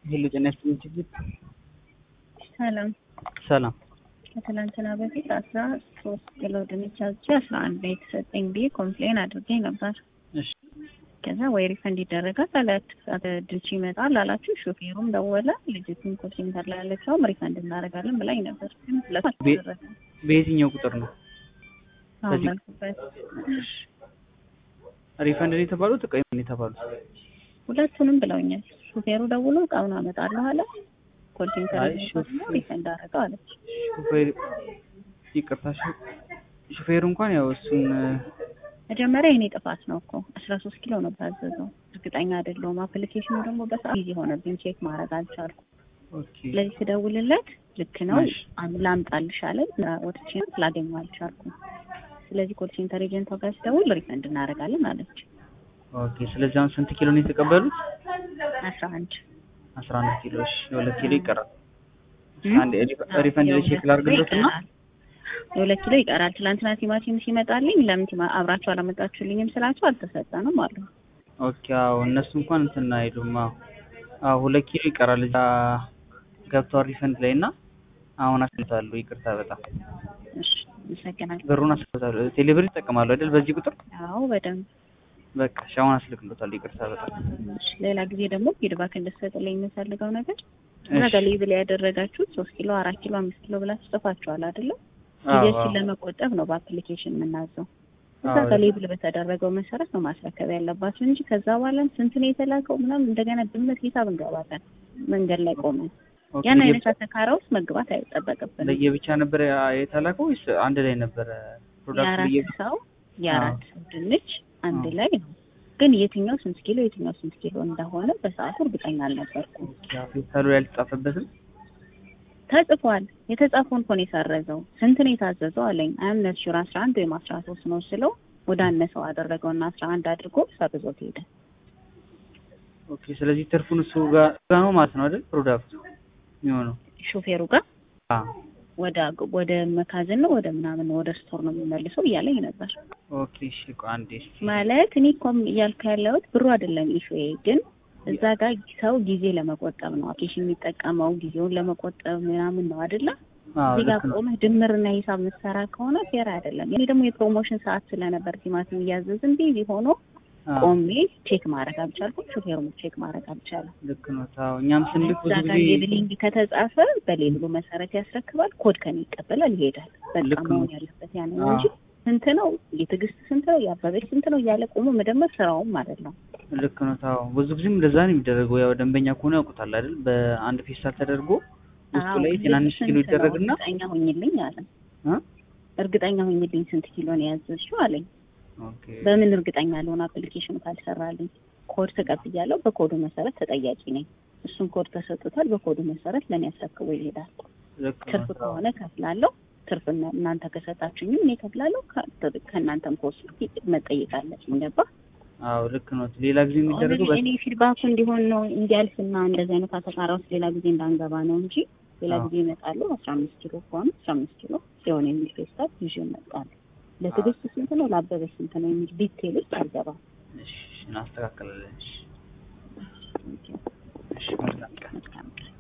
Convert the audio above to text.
ሄሎ ጤና ይስጥልኝ ችግር ሰላም ሰላም ከትላንትና በፊት አስራ ሶስት ኪሎ ድንች አዝቼ አስራ አንድ ነው የተሰጠኝ ብዬ ኮምፕሌን አድርጌ ነበር። እሺ ከዛ ወይ ሪፈንድ ይደረጋል አላት ድንች ይመጣል አላችሁ። ሾፌሩም ደወለ። ልጅቱን ኮል ሴንተር ላይ ያለችውም ሪፈንድ እናደርጋለን ብላኝ ነበር። ግን ሁለቱ ቤ- አልተደረገም። በየትኛው ቁጥር ነው አሁን በዚህ- ባልኩበት ሪፈንድ ነው የተባሉት ቀይ ነው የተባሉት ሁለቱንም ብለውኛል። ሾፌሩ ደውሎ እቃውን አመጣለሁ አለ። ኮል ሴንተር አይ፣ ላይ ሾፌ- ሪፈንድ አደረገው አለች። ሹፌር ይቅርታ ሹ- ሹፌሩ እንኳን ያው እሱን መጀመሪያ የኔ ጥፋት ነው እኮ አስራ ሶስት ኪሎ ነው ታዘዘው። እርግጠኛ አይደለሁም። አፕሊኬሽኑ ደግሞ በሰዓት ጊዜ ሆነብኝ፣ ቼክ ማድረግ አልቻልኩም። ኦኬ ስለዚህ ስደውልለት ልክ ነው እሺ። አም- ላምጣልሽ አለኝ። ወጥቼ ላገኘው አልቻልኩም። ስለዚህ ኮል ሴንተር ኤጀንቷ ጋር ስደውል ሪፈንድ እናደርጋለን አለች። ኦኬ ስለዚህ አሁን ስንት ኪሎ ነው የተቀበሉት አስራ አንድ አስራ አንድ ኪሎ እሺ የሁለት ኪሎ ይቀራል እም? አንድ ሪፈንድ ላይ ቼክ ላድርግሎት እና ይቀራል። የሁለት ኪሎ ይቀራል። ትላንትና ቲማቲም ሲመጣልኝ ለምን ቲማ- አብራችሁ አላመጣችሁልኝም ስላቸው አልተሰጠንም አሉ። ኦኬ አዎ እነሱ እንኳን እንትን አይሉም አዎ አዎ ሁለት ኪሎ ይቀራል እዛ ገብቷል ሪፈንድ ላይ እና አሁን አስልታሉ ይቅርታ በጣም እሺ አመሰግናለሁ። ብሩን አስልታሉ ቴሌብር ይጠቀማሉ አይደል በዚህ ቁጥር አዎ በደንብ በቃ እሺ አሁን አስልክሎታል ይቅርታ በጣም እሺ፣ ሌላ ጊዜ ደግሞ ፊድባክ እንድትሰጥልኝ የምፈልገው ነገር እሺ። እዛ ጋር ሌብል ያደረጋችሁት ሶስት ኪሎ አራት ኪሎ አምስት ኪሎ ብላችሁ ጽፋችኋል አይደለም? አዎ ጊዜያችን አዎ ለመቆጠብ ነው በአፕሊኬሽን የምናዘው። እዛ አዎ። ጋር ሌብል በተደረገው መሰረት ነው ማስረከብ ያለባችሁ እንጂ ከዛ በኋላም ስንት ነው የተላከው ምናምን እንደገና ድምት ሂሳብ እንገባለን መንገድ ላይ ቆመን ኦኬ፣ ያን ለየ- አይነት አተካራ ውስጥ መግባት አይጠበቅብንም። ለየብቻ ነበር የተላከው ወይስ አንድ ላይ ነበረ ፕሮዳክቱ የአራት ለየ ሰው የአራት ሰው ድንች አንድ አዎ። ላይ ነው። ግን የትኛው ስንት ኪሎ የትኛው ስንት ኪሎ እንደሆነ በሰዓቱ እርግጠኛ አልነበርኩም። ኦኬ ፌስታሉ ላይ አልተጻፈበትም ተጽፏል። የተጻፈውን እኮ ነው የሰረዘው። ስንት ነው የታዘዘው አለኝ። አምነት ሹር አስራ አንድ ወይም አስራ ሶስት ነው ስለው ወደ አነሰው አደረገው እና አስራ አንድ አድርጎ ሰርዞት ሄደ። ኦኬ ስለዚህ ትርፉን እሱ ጋር ጋር ነው ማለት ነው አይደል ፕሮዳክቱ የሚሆነው ሾፌሩ ጋር አ ወደ ወደ መካዝን ነው ወደ ምናምን ነው ወደ ስቶር ነው የሚመልሰው እያለኝ ነበር። ኦኬ እሺ ቆይ አንዴ እስኪ ማለት እኔ እኮ እያልኩ ያለሁት ብሩ አይደለም ኢሹዬ፣ ግን እዛ ጋር ሰው ጊዜ ለመቆጠብ ነው አፕሊኬሽን የሚጠቀመው ጊዜውን ለመቆጠብ ምናምን ነው አይደለ? አዎ እዚህ ጋር ልክ ነው ቆመህ ድምርና ሂሳብ የምትሰራ ከሆነ ፌር አይደለም። እኔ ደግሞ የፕሮሞሽን ሰዓት ስለነበር ቲማቲም እያዘዝን ቢዚ ሆኖ አዎ ቆሜ ቼክ ማድረግ አልቻልኩም። ሾፌሩም ቼክ ማድረግ አልቻለም። ልክ ነው ታው እኛም ስንልክ እዛ ብዙ ጋር ጊዜ ሌብሊንግ ከተጻፈ በሌብሉ መሰረት ያስረክባል። ኮድ ከኔ ይቀበላል፣ ይሄዳል። በቃ ልክ ነው። መሆን ያለበት ያን ነው አዎ። እንጂ ስንት ነው የትዕግስት ስንት ነው የአበበች ስንት ነው እያለ ቆሞ መደመር ስራውም ማለት ነው። ልክ ነው ታው ብዙ ጊዜም እንደዛ ነው የሚደረገው ያው ደንበኛ ከሆነ ያውቁታል አይደል በአንድ ፌስታል ተደርጎ ውስጡ አዎ፣ ላይ ግን ትናንሽ ስንት ኪሎ ነው? ይደረግና እርግጠኛ ሆኝልኝ አለ። እ እርግጠኛ ሆኝልኝ ስንት ኪሎ ነው ያዘዝሽው አለኝ። ኦኬ በምን እርግጠኛ ልሆን አፕሊኬሽኑ ካልሰራልኝ? ኮድ ተቀብያለሁ። በኮዱ መሰረት ተጠያቂ ነኝ። እሱን ኮድ ተሰጥቷል። በኮዱ መሰረት ለእኔ አስረክቦ ይሄዳል። ልክ ነው ትርፍ ታው ከሆነ ከፍላለሁ። ትርፍ እና- እናንተ ከሰጣችሁኝም እኔ ከፍላለሁ። ከ- ከእናንተም ከወሰድኩ መጠየቅ አለብኝ። ገባ? አዎ ልክ ነው ሌላ ጊዜ የሚደረገው በ- እኔ ፊድባኩ እንዲሆን ነው እንዲያልፍና እንደዚህ አይነት አተካራ ውስጥ ሌላ ጊዜ እንዳንገባ ነው እንጂ ሌላ አዎ። ጊዜ ይመጣሉ። አስራ አምስት ኪሎ ከሆነ አስራ አምስት ኪሎ ሲሆን የሚል ፌስታል ይዤ እመጣለሁ። ለትዕግስት ስንት ነው ለአበበ ስንት ነው የሚል ዲቴል ውስጥ አልገባም። እሺ እናስተካክላለን እሺ እሺ መልካም ቀን መልካም ቀን።